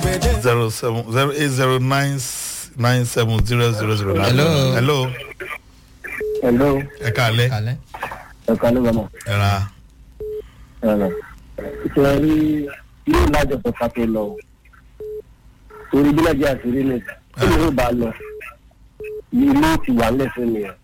zero seven zero eight zero nine nine seven zero zero zero nine. Hello. hello hello ẹ káalẹ́ kalẹ. ẹ̀ka ló bá mọ̀ ẹ ra ẹ̀rọ ṣe rí yóò lájọ tó ká tó lọ o torí bí nàìjíríà ti rí ni tí mi ò bá lọ ilé ti wà lẹ́sẹ̀ mi ẹ̀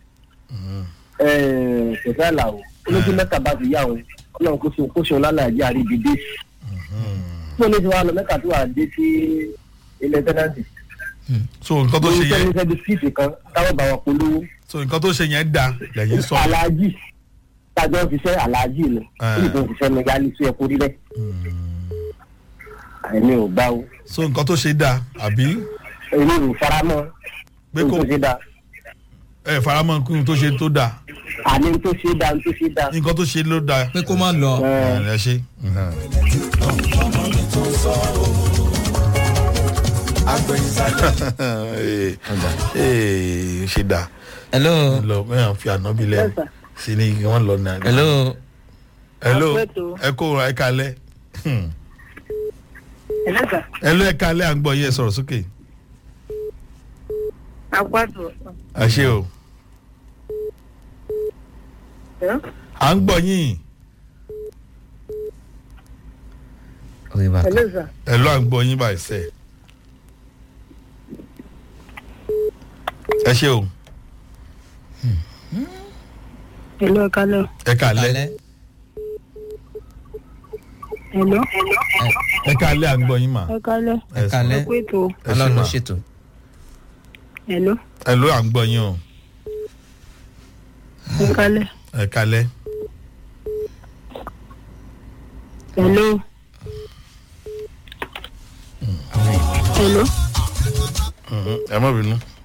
ṣẹ̀fẹ̀ àlàó olójú mẹ́ta bá ti yá o ọlọ́run kó so kó so lálàyé àrídìdé tí o ní ti wá lọ mẹ́ta tó wà dé sí ilẹ̀ tẹ́nàtì so nǹkan tó ṣe lórí yẹn tẹ́lifíṣẹ́ bisikíìtì kan táwọn bá wọn polówó so nǹkan tó ṣe yẹn da lẹ́yìn sọ. aláàjì tájọ́ ń ṣiṣẹ́ aláàjì ni Ah. ó sì tó ń ṣiṣẹ́ ní yálé sí ẹkú rí bẹ́ẹ̀ àìní ò gbá o so nǹkan tó ṣe da àbí èmi ò faramọ́ pé ohun kò tó ṣe dá ẹ faramọ́ kí n tó ṣe tó da àní tó ṣe dá tó ṣe dá nǹkan tó ṣe ló da pé kó má lọ. ẹ ẹ ṣe. ee ṣe da hello. lọ mẹ́yàn fi ànábì lẹ́nu sí ni wọ́n lọ náà. hello. hello Àpẹẹtò. ẹ kó ra ẹ kalẹ ẹlẹ́sà ẹ lọ ẹ kalẹ à ń gbọ yẹ sọrọ sókè àpàtó ẹ ṣe o à ń gbọ yín orí bàtà. ẹlẹ́sà ẹ lọ à ń gbọ yín báyìí sẹ ẹ ṣe o ẹlọ́ ẹ̀kálẹ̀ ẹ kalẹ kalẹ. ẹlọ́ ẹ kalẹ à ń gbọ yín mà ẹ̀kálẹ̀ ẹ sọ. kalẹ. ẹ̀kúètò ẹ ṣe ọlọ́run ló mà ṣètò. ẹlọ́ ẹ lọ à ń gbọ yín o ẹ̀kálẹ̀ ẹ kalẹ ẹlọ́ ẹlọ́ ẹ mọ bínú.